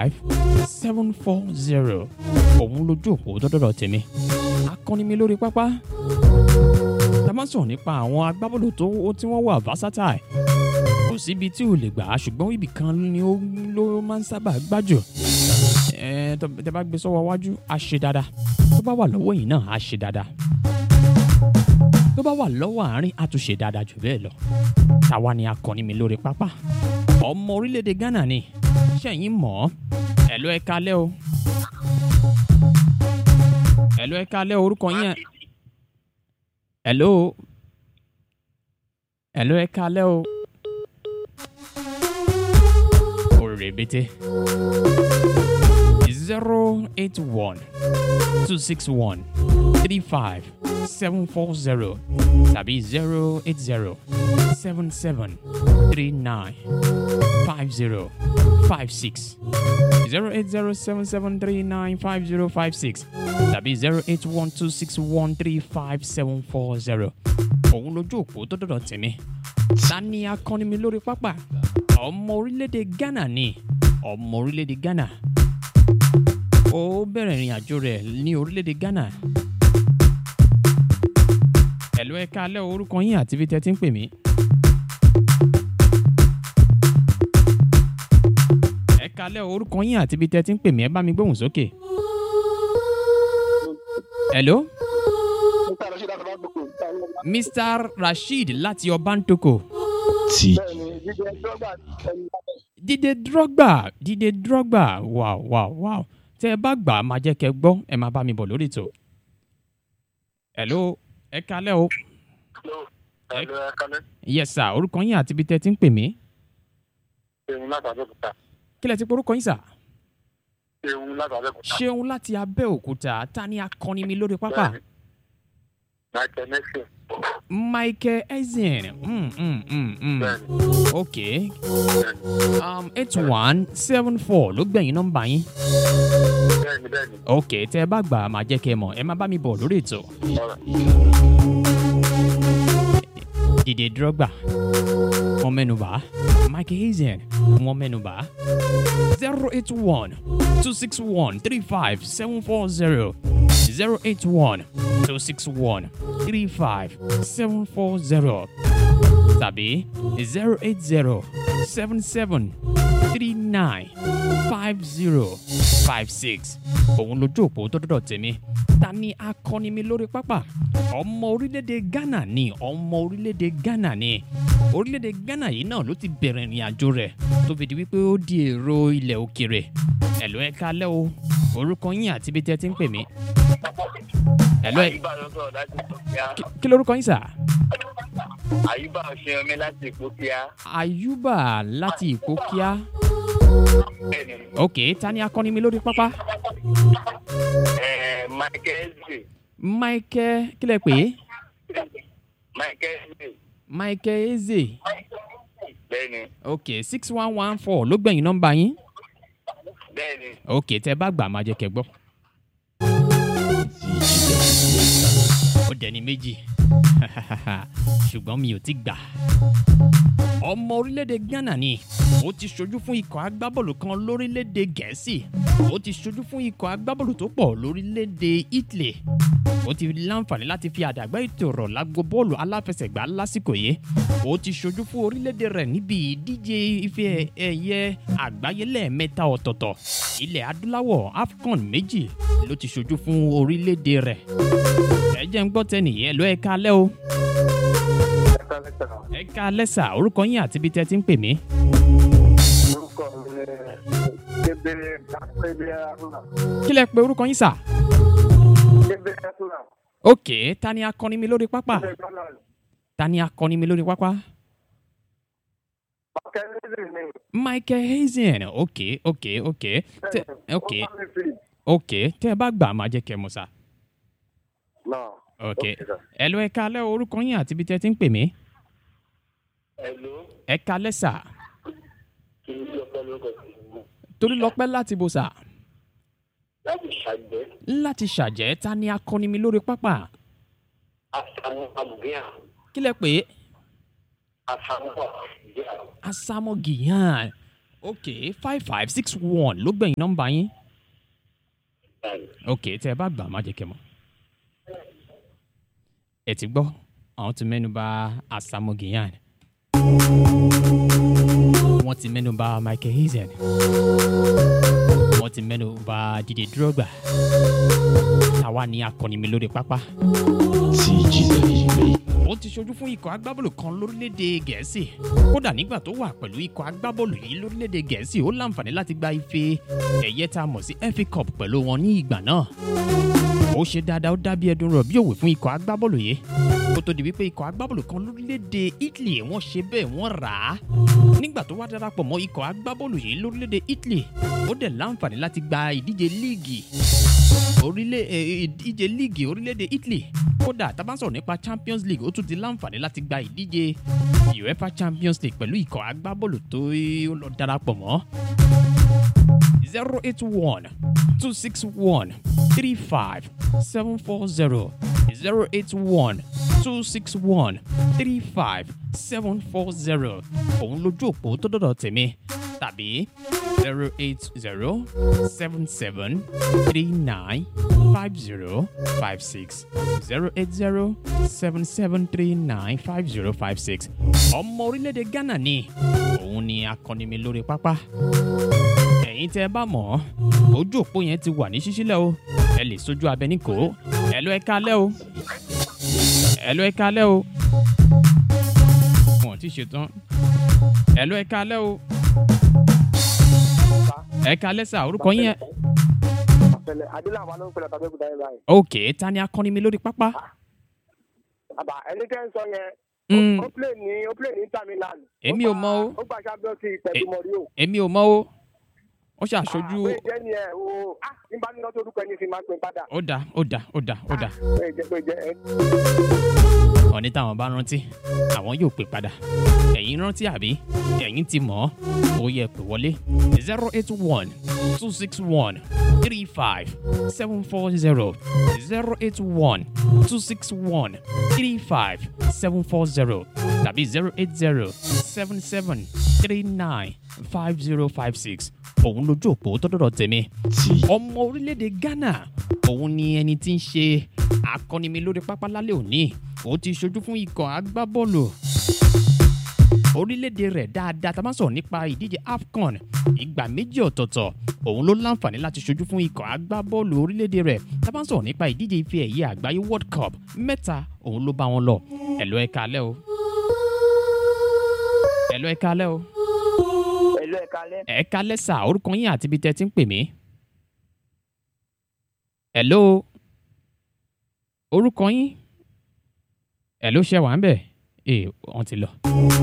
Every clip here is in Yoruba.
five seven four zero òun lójú òpó dọ́dọ́dọ̀ tèmi akọni mi lórí pápá tá a máa sọ̀rọ̀ nípa àwọn agbábọ́ọ̀lù tó tí wọ́n wà versatile kò síbi tí ò lè gbà á ṣùgbọ́n ibì kan ni ó ló máa ń sábà gbájù ẹ tó- tẹ bá gbé sọ́wọ́ wájú á ṣe dáadáa tó bá wà lọ́wọ́ yìí náà á ṣe dáadáa tó bá wà lọ́wọ́ àárín á tún ṣe dáadáa jù bẹ́ẹ̀ lọ táwa ni akọni mi lórí pápá ọmọ orílẹ̀-èdè ghana ni ṣẹ̀yìn mọ̀ ọ́ ẹ̀lọ́ ẹ̀ka alẹ́ o ẹ̀lọ́ ẹ̀ka alẹ́ o, orúkọ yín ẹ̀ ẹ̀lọ́ ẹ̀lọ́ ẹ̀ka alẹ́ o òrèbètè zero eight one two six one three five seven four zero tàbí zero eight zero seven seven three nine five zero five six zero eight zero seven seven three nine five zero five six tàbí zero eight one two six one three five seven four zero. òun lójú òpó tó dọ̀dọ̀ tèmi ta ni akọni mi lórí pápá ọmọ orílẹ̀-èdè ghana ni ọmọ orílẹ̀-èdè ghana ó bẹ̀rẹ̀ ìrìn àjò rẹ̀ ní orílẹ̀-èdè ghana ẹ̀lú ẹ̀ka alẹ́ orúkọ yín àti ibi tẹ́ ti ń pè mí. ẹ̀ka alẹ́ orúkọ yín àti ibi tẹ́ ti ń pè mí ẹ bá mi gbóhùn sókè. hello mr rasheed láti ọbántoko tí dídé drogba dídé drogba wow wow wow tẹ ẹ bá gbà á máa jẹ́ kẹ́ gbọ́ ẹ máa bá mi bọ̀ lórí ètò. hello ẹ kalẹ́ o Ẹ̀lú ẹ̀kálẹ́, yes sir orúkọ yín àti ibi tẹ́ ti ń pè mí Ṣeun láti Abẹ́òkúta. kí lẹ ti porúkọ yín sà Ṣeun láti Abẹ́òkúta. ṣeun láti abẹ́òkúta ta ni akọni mi lórí pápá Bẹ́ẹ̀ni. Michael Nixon. michael ezen mm, mm, mm, mm. Bẹ́ẹ̀ni. ok Bẹ́ẹ̀ni. um, eight one seven four ló gbẹ̀yìn nọ́mbà yín Bẹ́ẹ̀ni bẹ́ẹ̀ni. ok tẹ ẹ bá gbà á máa jẹ́ kẹ́ ẹ mọ̀ ẹ máa bá mi bọ̀ lórí ètò. Ọ̀rẹ́. Didier Drogba wọ́n mẹ́nuba Michael Hazen wọ́n mẹ́nuba zero eight one two six one three five seven four zero zero eight one two six one three five seven four zero tàbí zero eight zero seven seven three nine five zero five six òun lójú òpó tó dọ́dọ̀ tèmi ta ni akọni mi lórí pápá ọmọ orílẹ̀-èdè ghana ni ọmọ orílẹ̀-èdè ghana ni orílẹ̀-èdè ghana yìí náà ló ti bẹ̀rẹ̀ ìrìn àjò rẹ̀ tó fi di wípé ó di èrò ilẹ̀ òkèrè ẹ̀lọ́ ẹ kalẹ́ o orúkọ yín àti ibi tẹ́ ti ń pè mí ẹ̀lọ́ ẹ Àyíbá ló sọ̀rọ̀ láti Ìpókíá. kí- kí lorúkọ yín sà Àyíbá Ọ̀ṣẹ́yọmí láti Ìpókíá. ayuba láti ìpókíá Bẹ́ẹ̀ni. ok ta ni akọni mi lórí pápá Ẹ̀ẹ́ Michael Eze. michael kí lẹ pè é Michael Eze. michael eze Bẹ́ẹ̀ni. ok six one one four ló gbẹ̀yìn nọ́mbà yín Bẹ́ẹ̀ni. ok tẹ bá gbà máa jẹ kẹ gbọ́. ó dẹni méjì ṣùgbọ́n mi ò ti gbà. ọmọ orílẹ̀-èdè ghana ni ó ti ṣojú fún ikọ̀ agbábọ́ọ̀lù kan lórílẹ̀-èdè gẹ̀ẹ́sì ó ti ṣojú fún ikọ̀ agbábọ́ọ̀lù tó pọ̀ lórílẹ̀-èdè italy ó ti láǹfààní láti fi àdàgbà ètò ọ̀rọ̀ lágbo bọ́ọ̀lù aláfẹsẹ̀gbá lásìkò yìí ó ti ṣojú fún orílẹ̀-èdè rẹ̀ níbi ìdíje ife ẹ̀yẹ àgbáyé lẹ́ẹ̀mẹ́ta ọ̀tọ̀ọ̀tọ̀ ilẹ̀ adúláwọ̀ afcon méjì ló ti ṣojú fún orílẹ̀-èdè rẹ̀ ẹ jẹ́ ń gbọ́ tẹ́nìyẹn ló ẹ̀ka alẹ́ o Ẹ̀kálẹ́ sọ̀rọ̀. ẹ̀ka alẹ́ sà orúkọ yín àti ibi tẹ́ ti ń pè mí. Orúkọ mi ni Kébé Kébé Arúnà. kí lẹ pe orúkọ yín sà. Kébé Arúnà. ok ta ni akọni mi lórí pápá Kébé Arúnà. ta ni akọni mi lórí pápá. Michael Eze ni. michael hazen ok ok ok tẹ ok Ó bá mi fi. ok tẹ ẹ bá gbà máa jẹ kẹ mọ sá. Náà. ok sir. ẹ lọ ẹ̀ka alẹ́ orúkọ yín àti ibi tẹ́ ti ń pè mí. Hello. ẹ̀ka alẹ́ sà Kí ni ọpẹ́ lórúkọ sí? torí lọ́pẹ́ láti bò sà Láti ṣàgbẹ́. láti ṣàjẹ́ ta ni akọni mi lórí pápá. Àtàwọn àbùgíà. kí lẹ pè é Àtàwọn àbùgíà. asamo giyan ok five five six one ló gbẹ̀yìn nọ́mbà yín báyìí. ok tẹ ẹ bá gbà má jẹ́ kẹ́ mọ̀. ẹ ti gbọ́ àwọn ti mẹ́nu bà Asamoah Gyan wọ́n ti mẹ́nu bà Michael Eason wọ́n ti mẹ́nu bà Didier Drogba táwa ní akọni mi lórí pápá. ó ti ṣojú fún ikọ̀ agbábọ́ọ̀lù kan lórílẹ̀‐èdè gẹ̀ẹ́sì kódà nígbà tó wà pẹ̀lú ikọ̀ agbábọ́ọ̀lù yìí lórílẹ̀‐èdè gẹ̀ẹ́sì ó láǹfààní láti gba ife ẹ̀yẹ tá a mọ̀ sí FA Cup pẹ̀lú wọn ní ìgbà náà ó ṣe dáadáa ó dábí ẹdun rọ̀ bí òwe fún ikọ̀ agbábọ́ọ̀lù yìí kó tó di wípé ikọ̀ agbábọ́ọ̀lù kan lórílẹ̀‐èdè Italy wọ́n ṣe bẹ́ẹ̀ wọ́n rà á nígbà tó wá darapọ̀ mọ́ ikọ̀ agbábọ́ọ̀lù yìí lórílẹ̀‐èdè Italy ó dẹ̀ láǹfààní láti gba ìdíje líìgì orílẹ̀ ẹ̀, ìdíje líìgì orílẹ̀-èdè Italy kódà tá a bá ń sọ̀rọ̀ nípa Champions League ó tún ti láǹfààní láti gba ìdíje UEFA Champions League pẹ̀lú ikọ̀ agbábọ́ọ̀lù tó ó lọ darapọ̀ mọ́ zero eight one two six one three five seven four zero zero eight one two six one three five seven four zero òun lójú òpó tó dọ̀dọ̀ tèmi tàbí zero eight zero seven seven three nine five zero five six zero eight zero seven seven three nine five zero five six ọmọ orílẹ̀-èdè Ghana ni òun ni akọni mi lórí pápá ẹ̀yin tẹ́ ẹ bá mọ̀ ọ́ ojú òpó yẹn ti wà ní ṣíṣílẹ̀ o ẹ lè sojú abẹ ní kò ó ẹ lọ ẹ kalẹ́ o ẹ lọ ẹ kalẹ́ o wọn ò tí ì ṣetán ẹ lọ ẹ kalẹ́ o ẹ kalẹ́ sà orúkọ yín ẹ Àpẹẹrẹ Adélàwà ló ń pẹ̀lú àtàgbẹ́kùtà yẹn báyìí. ok ta ni akọni mi lórí pápá Àbá ẹni tẹ́ ń sọ yẹn. Mm, Ó play ní ó play ní Inter Milan. Èmi Ó ò gba- mọ̀ o. Ó gba Champions League pẹ̀lú Eh, Mourinho. èmi ò mọ̀ o ó ṣàṣojú Pé jẹ́ ni ẹ̀ o. Ah! Nígbà nínú tó orúkọ ẹni fi máa ń pè padà. ó dà ó dà ó dà ó dà Pé jẹ́ pé jẹ́ ẹ. ọ̀ní táwọn bá rántí àwọn yóò pè padà ẹ̀yin rántí àbí ẹ̀yin ti mọ̀ ọ́ ó yẹ pè wọlé zero eight one two six one three five seven four zero zero eight one two six one three five seven four zero tàbí zero eight zero seven seven three nine five zero five six òun lójú òpó tó dọ̀dọ̀ tèmi ọmọ orílẹ̀-èdè Ghana òun ni ẹni tí ń ṣe akọni mi lórí pápá lálẹ́ òní ó ti ṣojú fún ikọ̀ agbábọ́ọ̀lù orílẹ̀-èdè rẹ̀ dáadáa tá a bá sọ̀rọ̀ nípa ìdíje AFCON ìgbà méjì ọ̀tọ̀ọ̀tọ̀ òun ló láǹfààní láti ṣojú fún ikọ̀ agbábọ́ọ̀lù orílẹ̀-èdè rẹ̀ tá a bá sọ̀rọ̀ nípa ìdíje ife ẹ̀yẹ àgbáyé World Cup mẹ́ta òun ló bá wọn lọ ẹ̀lọ́ ẹ̀ka alẹ́ o ẹ̀lọ́ ẹ̀ka alẹ́ o Pẹ̀lú ẹ̀ka alẹ́. ẹ̀ka lẹ́sà orúkọ yín àti ibi tẹ́ ti ń pè mí. Hello orúkọ yín hello ṣe wà ń bẹ̀ ee wọ́n ti lọ.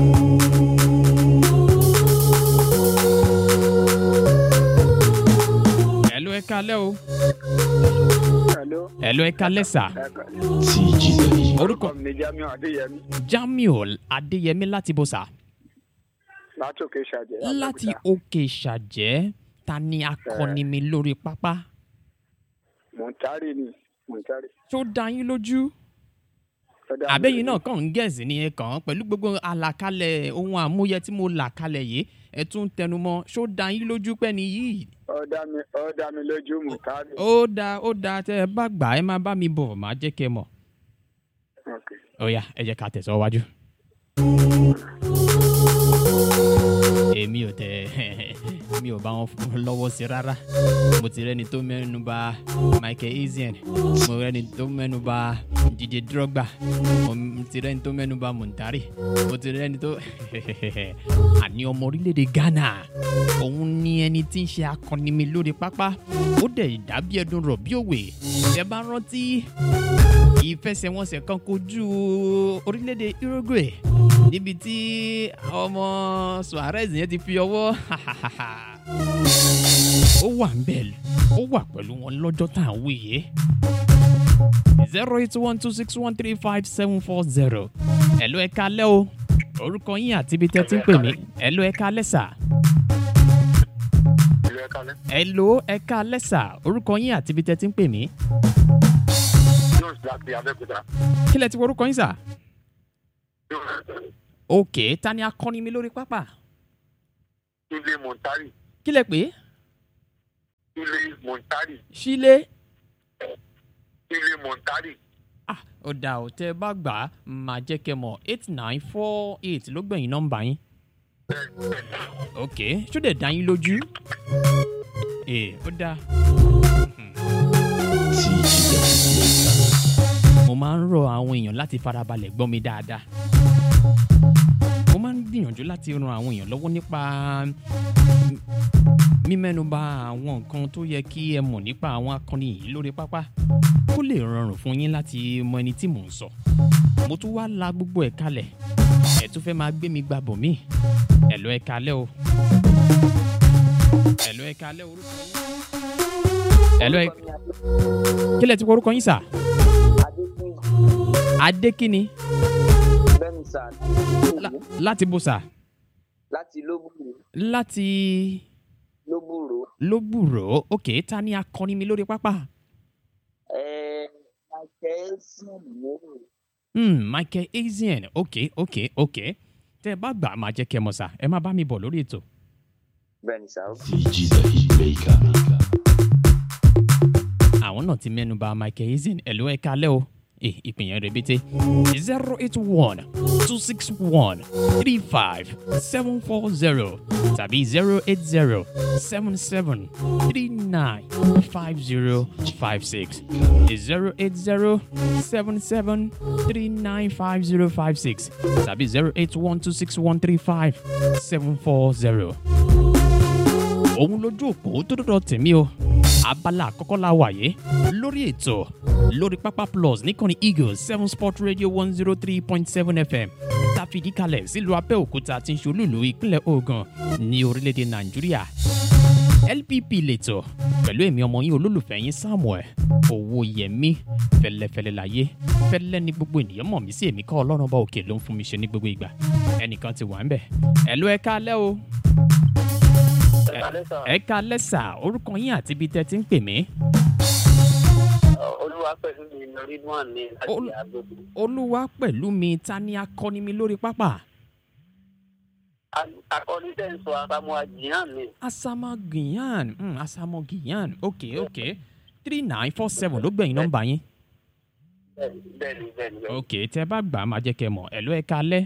hello ẹ̀ka lẹ́ o Hello. hello ẹ̀ka lẹ́sà Ẹ̀ka. orúkọ mi ni Jamiu Adéyẹmí Jamiu Adéyẹmí láti bọ̀sà láti òkè ṣàjẹ́. láti òkè ṣàjẹ́ ta ni akọni mi lórí pápá Mọ̀ntárì ni Mọ̀ntárì. tó dá yín lójú. àbẹ́yìn náà kàn ń gẹ̀ẹ́sì ni ẹ kàn án pẹ̀lú gbogbo àlàkalẹ̀ ohun àmúyẹ tí mo là kalẹ̀ yìí ẹ tún ń tẹnumọ́ ṣó dá yín lójú pẹ́ ni yìí. Ó dá mi ó dá mi lójú Mọ̀ntárì. ó dáa ó dáa tẹ́ ẹ bá gbà ẹ má bá mi bọ̀ má jẹ́ kẹ́ ẹ mọ̀. Okay. ó yá ẹ jẹ́ ká tẹ̀sọ́ wájú. èmi ò tẹ mi ò bá wọn fún lọ́wọ́ sí rárá mo ti rẹ́ni tó mẹ́nu bà Michael Essien mo rẹ́ni tó mẹ́nu bà Didier Drogba mo ti rẹ́ni tó mẹ́nu bà Montari mo ti rẹ́ni tó àní ọmọ orílẹ̀-èdè Ghana òun ni ẹni tí ń ṣe akọni mi lórí pápá ó dẹ̀ dàbí ẹdun rọ̀ bí òwe ẹ bá rántí ìfẹsẹ̀wọnsẹ̀ kan kojú orílẹ̀-èdè Uruguay níbi tí ọmọ Suarez yẹn ti fi ọwọ́ ó wà ń bẹ̀ ó wà pẹ̀lú wọn lọ́jọ́ tá à ń wí yìí zero eight one two six one three five seven four zero ẹ̀lú ẹ̀ka alẹ́ o orúkọ yín àti ibi tẹ́ ti ń pè mí ẹ̀lú ẹ̀ka alẹ́ sà ìlú ẹ̀ka alẹ́. ẹ̀lú ẹ̀ka alẹ́ sà orúkọ yín àti ibi tẹ́ ti ń pè mí Jones láti Abẹ́òkúta. kí lẹ ti wọ orúkọ yín sà ok ta ni akọni mi lórí pápá Sule Montari. kí lẹ pé Sule Montari. sílé Sule Montari. ah ó dà ó tẹ bá gbà á máa jẹ́ kẹ́ mọ̀ eight nine four eight ló gbẹ̀yìn nọ́mbà yín ok ṣó dẹ̀ dá yín lójú ee ó dáa. mo máa ń rọ àwọn èèyàn láti farabalẹ̀ gbọ́ mi dáadáa mo máa ń gbìyànjú láti ran àwọn èèyàn lọ́wọ́ nípa mímẹ́nuba àwọn nǹkan tó yẹ kí ẹ mọ̀ nípa àwọn akọni yìí lórí pápá kó lè rọrùn fún yín láti mọ ẹni tí mò ń sọ mo tún wá la gbogbo ẹ̀ kalẹ̀ ẹ̀ tún fẹ́ máa gbé mi gba bò mí ẹ̀ lọ ẹ̀ kalẹ̀ o ẹ̀ lọ ẹ̀ kalẹ̀ orúkọ yín ẹ̀ lọ ẹ̀ kí lẹ ti kọ orúkọ yín sà adékùn adékíni bẹ́ẹ̀ni sà La- láti bó sà láti lóbùrò láti lóbùrò lóbùrò ok ta ni akọni mi lórí pápá ẹ̀ẹ́ akẹ́sì lóbùrò hmm, michael asian ok ok ok tẹ ẹ bá gbà á máa jẹ́ kẹ́ ẹ mọ̀ sà ẹ má bá mi bọ̀ lórí ètò. bẹ́ẹ̀ni sà ó àwọn náà ti mẹ́nu bà michael ezen ẹ̀lú ẹ̀ka alẹ́ o Eh, ìpín yẹn rẹ̀bẹ̀tẹ̀ zero eight one two six one three five seven four zero tàbí zero eight zero seven seven three nine five zero five six zero eight zero seven seven three nine five zero five six tàbí zero eight one two six one three five seven four zero òun lójú òpó tó dọ́dọ̀ tèmi o abala àkọ́kọ́ la wà yé lórí ètò lórí pápá plus níkànnì eagles seven sport radio one zero three point seven fm tá a fìdí kalẹ̀ sílùú abẹ́òkúta tí ń ṣolúlu ìpínlẹ̀ ogun ní orílẹ̀-èdè nàìjíríà lpp lẹ́tọ̀ pẹ̀lú èmi ọmọ yín olólùfẹ́ yín samuel owóyẹmí fẹlẹ́fẹlẹ́ láyé fẹlẹ́ ní gbogbo ènìyàn mọ̀ mí sí èmi kọ́ ọlọ́run bá òkè ló ń fún mi ṣe ní gbogbo ìgbà ẹnìkan ti wà ń bẹ̀ ẹ̀ ló ẹ káalẹ́ o Ẹ̀kálẹ́ sà. ẹ káalẹ́ sà orúkọ yín àti ibi tẹ́ ti ń pè mí. Olúwa pẹ̀lú mi lórí Ridwan ní láti Ol- Agbègbè. olúwa pẹ̀lú mi ta ni akọni mi lórí pápá. A- Akọni tẹ́ ń sọ Asamu Ajihan ni. asama guyan mm, asamo guyan ok ok three nine four seven ló gbẹ̀yìn nọ́mbà yín. Bẹ́ẹ̀ni bẹ́ẹ̀ni bẹ́ẹ̀ni. bẹ́ẹ̀ni. ok tẹ bá gbà á máa jẹ́ kẹ́ mọ̀ ẹ̀ló ẹ káalẹ́.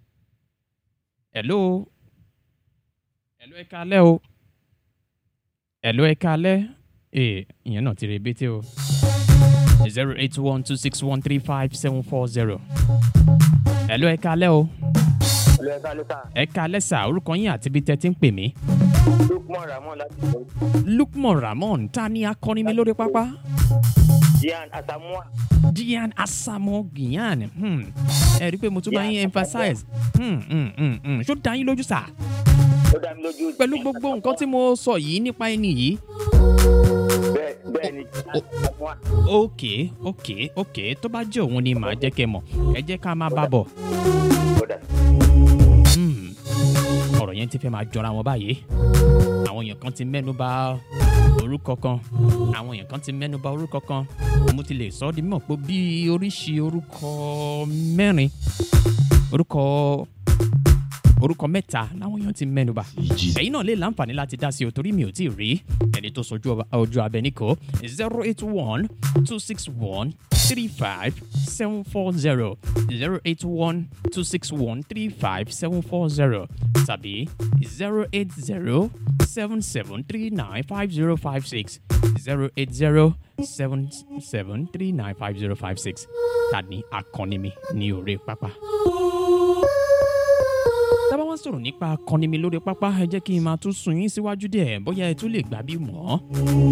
ẹ̀ló ẹ̀ló ẹ káalẹ́ o. ẹ̀ló ẹ káalẹ́. ee ìyẹn náà ti rè bété o. zero eight one two six one three five seven four zero. ẹ̀ló ẹ káalẹ́ o. olú ẹ̀ka ló sà ẹ káalẹ́ sà orúkọ yín àti ibi tẹ́ ti ń pè mí. lukman ramon láti lọ lukman ramon ta ni akọni mi lórí pápá. dian asamua dian asamo guyan hmm. ẹ rí i pé mo tún bá yín emphasize hmm, hmm, hmm, hmm. ṣó dá yín lójú sà ó dá mi lójú pẹ̀lú gbogbo nǹkan tí mo sọ yìí nípa ẹni yìí. bẹ́ẹ̀ bẹ́ẹ̀ni asamua ok ok ok tó bá jẹ́ òun ni màá jẹ́ kẹ́ mọ̀ ẹ jẹ́ ká máa bá bọ̀ ó dà Hmm. ọ̀rọ̀ yẹn ti fẹ́ máa jọra wọn báyìí àwọn èèyàn kan ti mẹ́nu bà orúkọ kan àwọn èèyàn kan ti mẹ́nu bà orúkọ kan mo ti lè sọ ọ́ di mímọ̀ pé bí oríṣi orúkọ mẹ́rin orúkọ orúkọ mẹ́ta làwọn èèyàn ti mẹ́nu bà ẹ̀yin náà lè láǹfààní láti dá sí o torí mi ò tí ì rí ẹni tó sojú ọba- ojú abẹ níkọ zero eight one two six one three five seven four zero zero eight one two six one three five seven four zero tàbí zero eight zero seven seven three nine five zero five six zero eight zero seven seven three nine five zero five six tani akọni mi ní orí pápá tábà wá sọ̀rọ̀ nípa akọni mi lórí pápá ẹ jẹ́ kí n máa tún sun yín síwájú díẹ̀ bóyá ẹ tún lè gbà bí mọ́